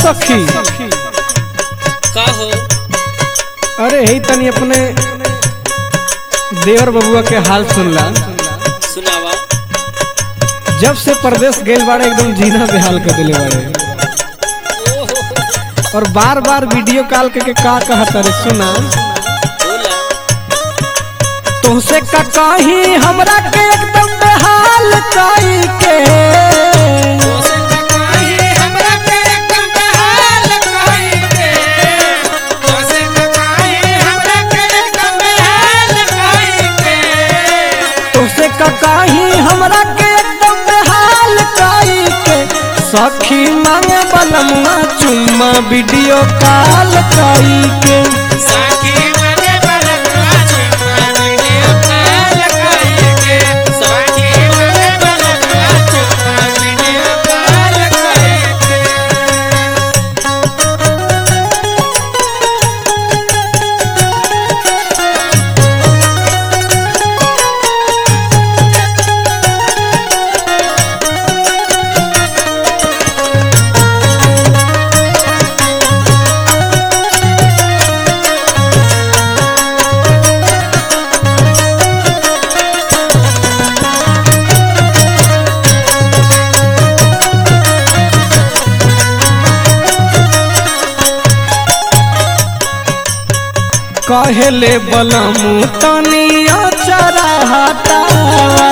सखी का हो अरे ही तनी अपने देवर बबुआ के हाल सुनला सुनावा जब से परदेश गए बाड़े एकदम जीना बेहाल कर दिले बाड़े ओहो और बार बार वीडियो कॉल करके का कहता रे सुना बोला तुमसे का कहीं हमरा के एकदम बेहाल कई के तुमसे का कहीं हमरा के एकदम बेहाल कई के सखी मांगे बलमुआ चुम्मा वीडियो कॉल कई के कहेले बलमु तनिया चरा हटावा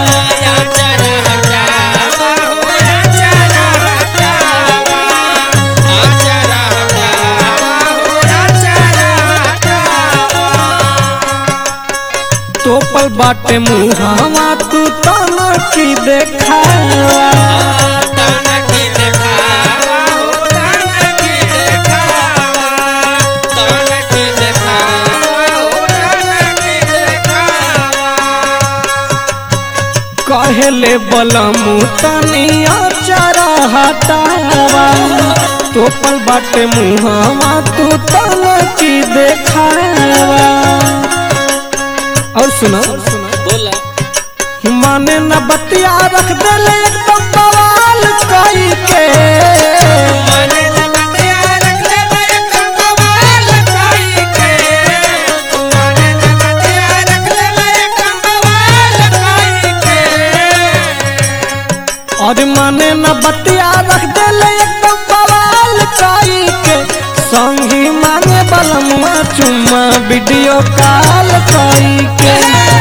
तोपल बाटे मुहावा तू तना की देखावा कहेले बलमु तनिया चरा हटावा तोपल बाटे मुहावा तू तना की देखावा और सुनो बोला माने न बतिया रख देले एकदम बवाल कई के और माने न बतिया रख देले एकदम बवाल कई के संगी मांगे बलमुआ चुम्मा वीडियो कॉल कई के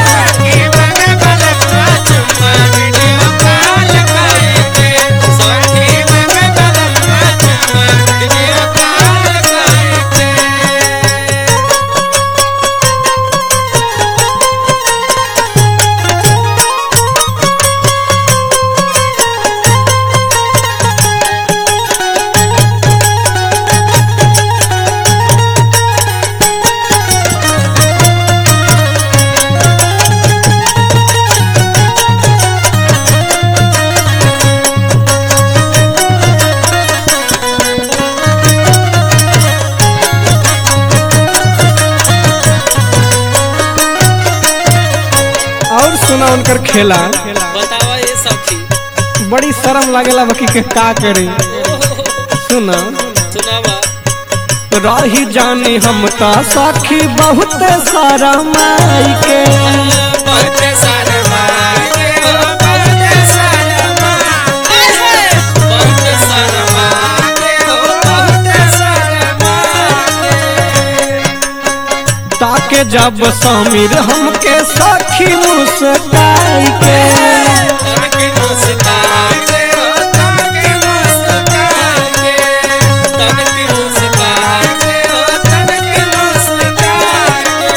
और सुना उनकर खेला बतावा ये सखी बड़ी शर्म लागेला बाकी के का करी सुना सुनावा रही जानी हम ता साखी बहुत सारा माई के बहुत सारा मांगे हो बहुत सारा मांगे बहुत सारा मांगे हो बहुत सारा मांगे ताके जब समीर हमके साखी मुस्काई के तनके मुस्काए हो तनके मुस्काए तनके मुस्काए हो तनके मुस्काए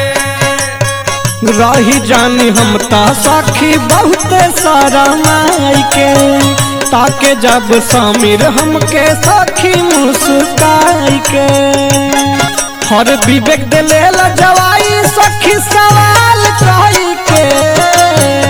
रही जानी हम ता साखी बहुत सारा माई के ताके जब समीर हमके साखी मुस्काई के हर विवेक दिले जवाई सखी सवाल कही के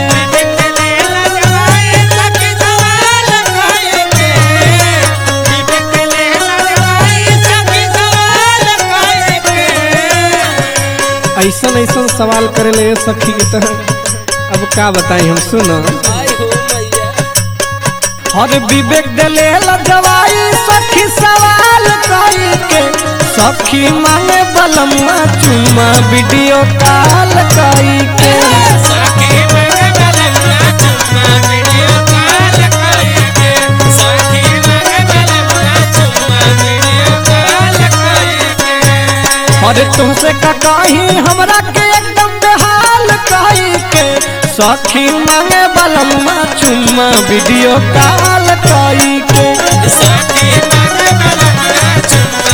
ऐसन ऐसन सवाल करे ले सखी के तरह अब का बताई हम सुना हर विवेक दिले जवाई सखी सवाल कई के सखी मांगे बलम्मा चुम्मा वीडियो कॉल कई के सखी मांगे बलम्मा चुम्मा वीडियो कॉल कइके सखी मांगे बलम्मा चुम्मा वीडियो कॉल कइके अरे तुमसे का कही हमरा के एकदम बेहाल कही के सखी मांगे बलम्मा चुम्मा वीडियो कॉल कई के सखी मांगे बलम्मा चुम्मा